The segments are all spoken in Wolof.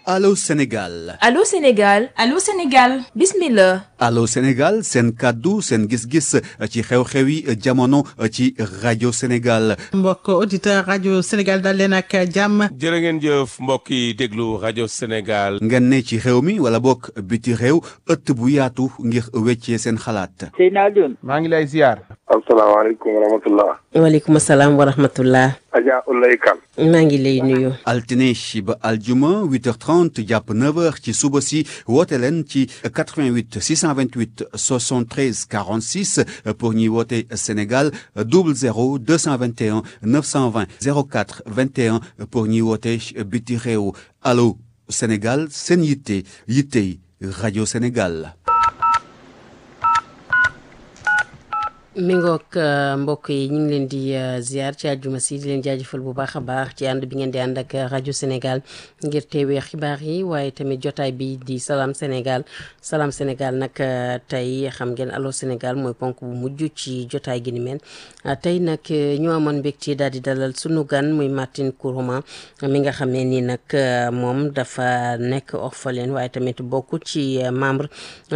Allô Sénégal Allô Sénégal Allô Sénégal bismillah Allô Sénégal seen kàddu seen gis-gis ci xew-xewi jamono ci rajo Sénégal mbokk auditeur rajo Sénégal dal leen ak jàmm jërë ngeen jëf mbokk yi déglu rajo Sénégal ngeen ne ci réew mi wala bokk biti réew ëtt bu yaatu ngir weccee seen xalaat Seyna Alioune maa ngi lay ziar asalaamaaleykum wa rahmatullah waaleykum salaam wa rahmatullah Adja Ulay Kan maa ngi lay nuyu altine ba aljuma 8h30 jàpp 9h ci suba si woote leen ci 88 628 73 46 pour ñuy woote Sénégal 00 221 920 04 21 pour ñuy woote biti réew allo Sénégal seen yitte yittey rajo Sénégal. mi ngoog mbokk yi ñu ngi leen di ziar ci àjjuma si di leen jaajëfal bu baax a baax ci ànd bi ngeen di ànd ak rajo Sénégal ngir teewee xibaar yi waaye tamit jotaay bi di salaam Sénégal salaam Sénégal nag tey xam ngeen allo Sénégal mooy ponk bu mujj ci jotaay gi ni mel tey nag ñu amoon mbégte daal di dalal sunu gan muy Martine Kourouma mi nga xam ne nii nag moom dafa nekk orpheline waaye tamit bokk ci membre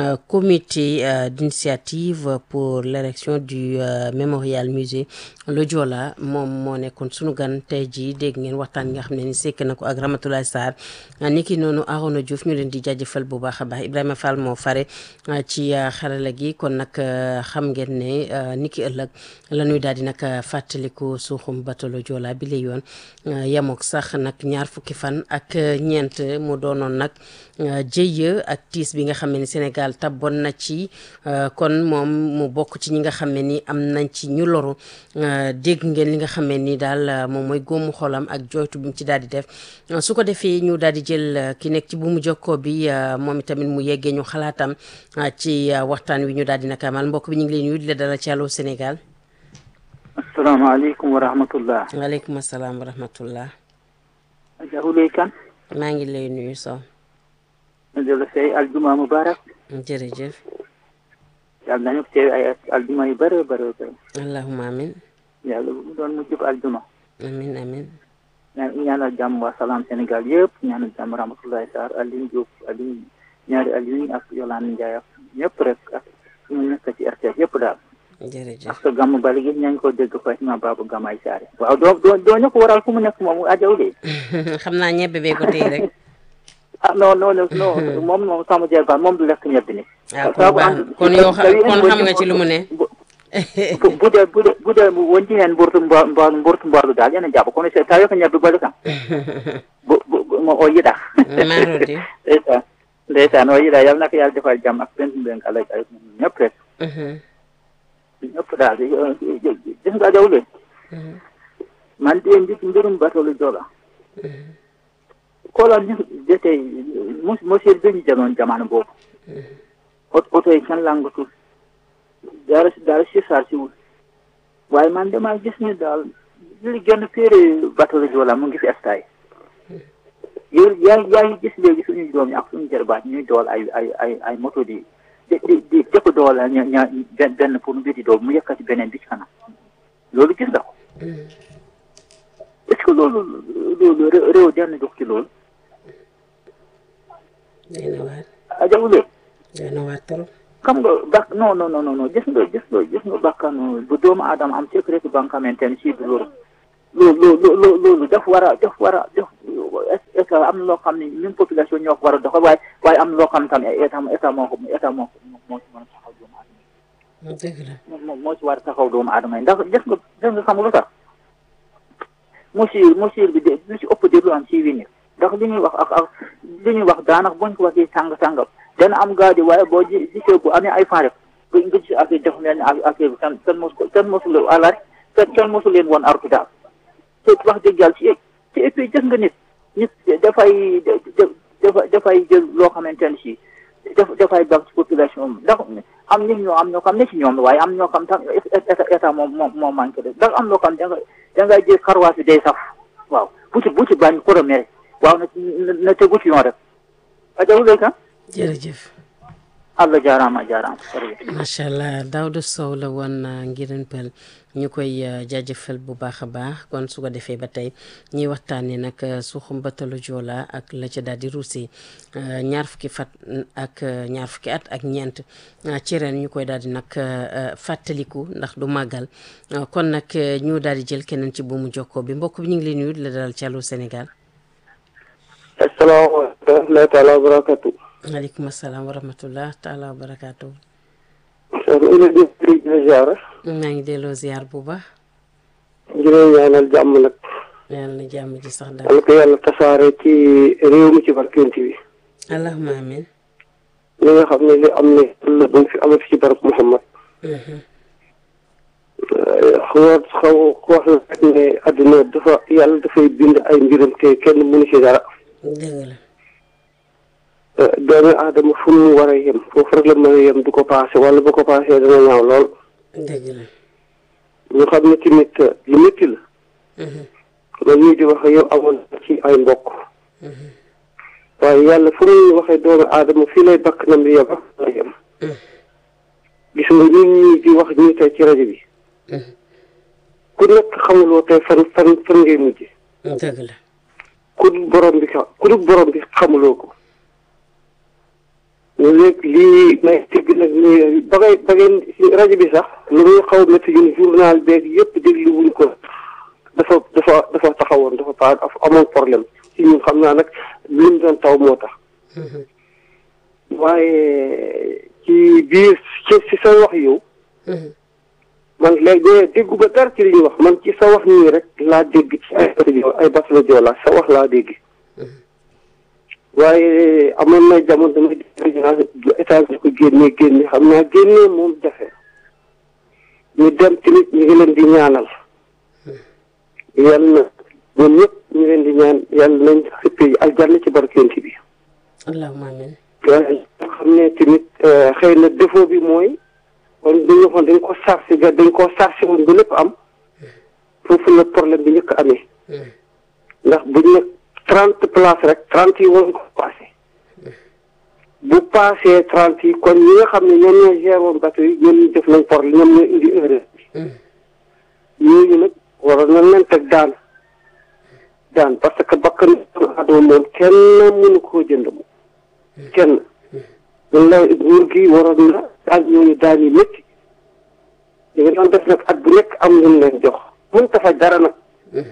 comité d'initiative pour l'érection du mémorial musée Le Joola moom moo nekkoon sunu gan tey jii dégg ngeen waxtaan nga xam ne ni sekk na ko ak Ramatoulaye Sarr niki noonu Arona Diouf ñu leen di jaajëfal bu baax a baax Ibrahima Fall moo fare ci xarala gi kon nag xam ngeen ne niki ëllëg la ñuy daal di nag fàttaliku suuxum bateau Le Joola bi la yoon yemook sax nag ñaar fukki fan ak ñeent mu doonoon nag jëye ak tiis bi nga xam ne ni Sénégal tabboon na ci kon moom mu bokk ci ñi nga xam ne ni am nañ ci ñu loru dégg ngeen li nga xam ne ni daal moom mooy góomu xolam ak jooytu bi mu ci daal di def su ko defee ñu daal di jël ki nekk ci bu mu jokkoo bi moom itamit mu yeggee ñu xalaatam ci waxtaan wi ñu daal di nag amal mbokk bi ñu ngi leen nuyu di la dalal ci Allô Sénégal. asalaamaaleykum wa rahmatullah. waaleykum salaam wa rahmatullah. Adja Ulay Kan. maa ngi lay nuyu Sow. di la say aljuma mubarak. jërëjëf. yàlla nañu teew ay aljuma yu bëre bëre bëre. allahumma amin. yàlla bu doon mu jub aljuma. amin amin. ñaan ñaanal jàmm waa salaam Sénégal yëpp ñaanal jàmm Ramatoulaye Sarr Aline Diop Aline ñaari Aline ak Yolande Ndiaye ak ñëpp rek ak ñu nekk ci RTS yëpp daal. jërëjëf parce que gàmm bali gi ñañ ko dégg Fatima Babou Gamay Saare. waaw doo doo doo ñu ko waral fu mu nekk moom Adja Ulay. xam naa ñebe bee ko téye rek. ah non non non moom moom sama jeexal moom du lekk ñebe ni. ah kon baax na kon yow kon xam nga ci lu mu ne. bu bu dee bu dee bu dee wonti hen mburtu mbo mburtu mborlu daal ene jaɓa kono so tawi ko ñebbe bole kam bo mo o yiɗa marodi ndeysan ndeysan o yiɗa yal nako yàlla defal jaam ak pentu ɓen kala ay ñëpp rek ñëpp daal gis nga jawle man de mbiti mbirum batolu joola kola ni jete monsieur beñi janoon jamanu boobu oto yi can langatul dara dara si saar si wul waaye man dama gis ni daal li gën a féere bateau la Joola mu ngi fi estaay yow yaa yaa ngi gis léegi suñu doom yi ak suñu jarbaat ñuy dool ay ay ay ay moto di di di di jëpp dool ña ña benn pour mu biti dool mu yëkkati beneen bi ci kanam loolu gis nga ko est-ce que loolu loolu réew denn dox ci loolu day na waar ajawulee day na waar trop xam nga bak non non non non gis nga gis nga gis nga bakkanu bu doomu aadama am sécurité ba nga xamante ne si du loolu loolu loolu loolu daf war a daf war a def est-ce que am na loo xam ne ñun population ñoo ko war a doxal waaye waaye am na loo xam tam état état moo ko état moo ko moo ci mën a taxaw doomu aadama dëgg la moo moo ci war a taxaw doomu aadama yi ndax gis nga gis nga xam nga lu tax monsieur monsieur bi de lu ci ëpp déglu am ci winir ndax li ñuy wax ak ak li ñuy wax daanaka buñ ko waxee sàng sàngam dana am gaadi waaye boo ji gisee bu amee ay fan rek nga nga gis affaire def mel ni affaire bi kenn kenn mosu ko kenn mosu leen àllar kenn kenn mosu leen woon artu daal te wax dëgg yàlla ci ci et puis gis nga nit nit dafay dafa dafay jël loo xamante ne si daf dafay baax ci population bi ndax am nit ñoo am ñoo xam ne ci ñoom la waaye am ñoo xam tam état état moom moom moo manqué de ndax am loo xam da nga da ngay jël xarwaas bi day saf waaw bu ci bu ci bañ ko mere waaw na na tegu ci yoon rek ajawulee kan jërëjëf Allah jaaraama jaaraama jërëjëf macha allah Daouda Sow la woon Ngiran Peul ñu koy jaajëfal bu baax a baax kon su ko defee ba tey ñuy waxtaanee nag suuxum batalu Joola ak la ca daal di ruusee ñaar fukki fat ak ñaar fukki at ak ñeent ci ren ñu koy daal di nag fàttaliku ndax du màggal kon nag ñu daal di jël keneen ci buumu jokkoo bi mbokk bi ñu ngi lay nuyu di la dalal ci Allô Sénégal. asalaamaaleykum wa rahmatulah taala wa barakatu. maaleykum salaam wa rahmatulah taala wa barakaatu. soxna Ina di la ziara. maa ngi delloo ziar bu baax. jërëjëf ñaanal jàmm nag. yàlla na jàmm ji sax daal. yàlla ko yàlla tasaare ci réew mi ci barkeent bi. allahumma amin. li nga xam ne li am ne la bu fi amati ci barab Muhammad. xaw xaw wax la rek ne àdduna dafa yàlla dafay bind ay mbiram te kenn mënu ci dara. dëgg la. doomi aadama fu mu war a yem foofu rek la mën a yem du ko paase wala bu ko paasee dana ñaaw lool. dëgg la. ñu xam ne tamit lu métti la. man ñii di wax yow amoon ci ay mbokk. waaye yàlla fu muy waxee doomu aadama fii lay bakk nam di yem la yem. gis nga ñun ñii di wax ñii tey ci rajo bi. ku nekk xamuloo tey fan fan fan ngay mujj. dëgg la. ku dul borom bi xa ku dul borom bi xamuloo ko. léegi lii may dégg nag nii ba ngay ba ngeen rajo bi sax lu muy xaw a métti ñun journal beeg yëpp déglu wuñ ko dafa dafa dafa taxawoon dafa pa amoon problème ci ñun xam naa nag li mu doon taw moo tax. waaye ci biir ci ci sa wax yow. man léegi déggu ba dara ci li ñuy wax man ci sa wax nii rek laa dégg ci ay ay Basla Joola sa wax laa dégg. waaye amoon na jamono damay dégg état bi ko génnee génne xam naa génnee moom jafe ñu dem tamit ñu ngi leen di ñaanal yal na ñoom ñëpp ñu leen di ñaan yàlla nañ xippee aljanna ci barkeent bi. allahumma amin. waaye xam ne tamit xëy na défaut bi mooy kon dañu waxoon dañ ko sarsi ga dañ koo sarsi woon ba lépp am foofu la problème bi njëkk amee ndax buñ ne trente places rek trente yi waruñ ko passé bu passé trente yi kon ñi nga xam ne ñoom ñoo géré woon bateau yi ñoom ñu def nañ problème ñoom ñoo indi erreur bi ñooñu nag waroon nañ leen teg daan daan parce que bakkan adama moom kenn mënu koo jënd moom kenn loolu la nguur gi waroon na daal ñooñu daan yi métti li nga doon def nag at bu nekk am lu leen jox mën ta faj dara nag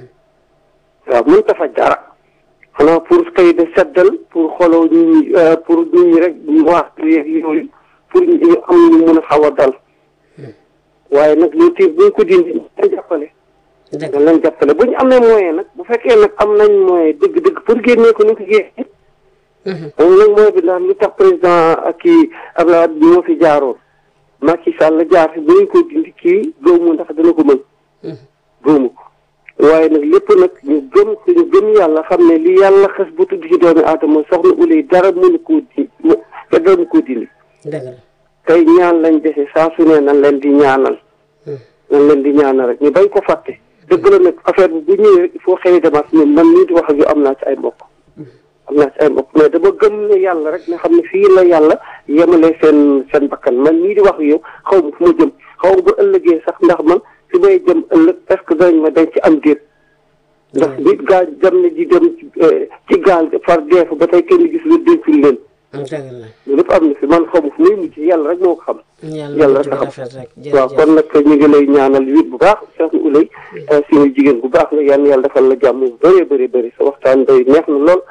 waaw mën ta faj dara xanaa pour kay de seddal pour xooloo nit ñi pour nit ñi rek wax yeeg yooyu pour ñu am ñu mën a xaw a dal waaye nag loolu tamit bu ñu ko dindi ñu leen jàppale dañ leen jàppale bu ñu amee moyen nag bu fekkee nag am nañ moyen dëgg-dëgg pour génnee ko ni ko génnee moom nag mooy bi ndax lu tax président ak kii Abdoulaye bi moo fi jaaroon Macky Sall jaar fi bu ñu ko dindi kii gëmu ndax dana ko mën gëmu ko waaye nag lépp nag ñu gëm ñu gëm yàlla xam ne li yàlla xes bu tudd ci doomi aadama soxna ulay dara mënu koo di te doomu koo dindi tey ñaan lañ dese saa su ne nan leen di ñaanal nan leen di ñaanal rek ñu bañ ko fàtte dëgg la nag affaire bi bu ñëwee rek il faut xëy démarche ñun man nii di wax ak yu am naa ci ay mbokk am naa ci ay mbokk mais dama gëm ne yàlla rek ne xam ne fii la yàlla yemale seen seen bakkan man nii di wax ak yow xaw ma fu ma jëm xaw ma bu ëllëgee sax ndax man fi may jëm ëllëg est-ce que danañ ma dañ ci am déet ndax nit gaal dem na di dem ci gaal far dee fa ba tey kenn gis lu dencul leen loolu lépp am na fi man xaw ma fu muy mujj yàlla rek moo ko xam yàlla rek a xam waaw kon nag ñu ngi lay ñaanal wit bu baax Cheikh Oulay suñu jigéen bu baax la yàlla yàlla defal la jàmm bu bëree bëri bëri sa waxtaan day neex na lool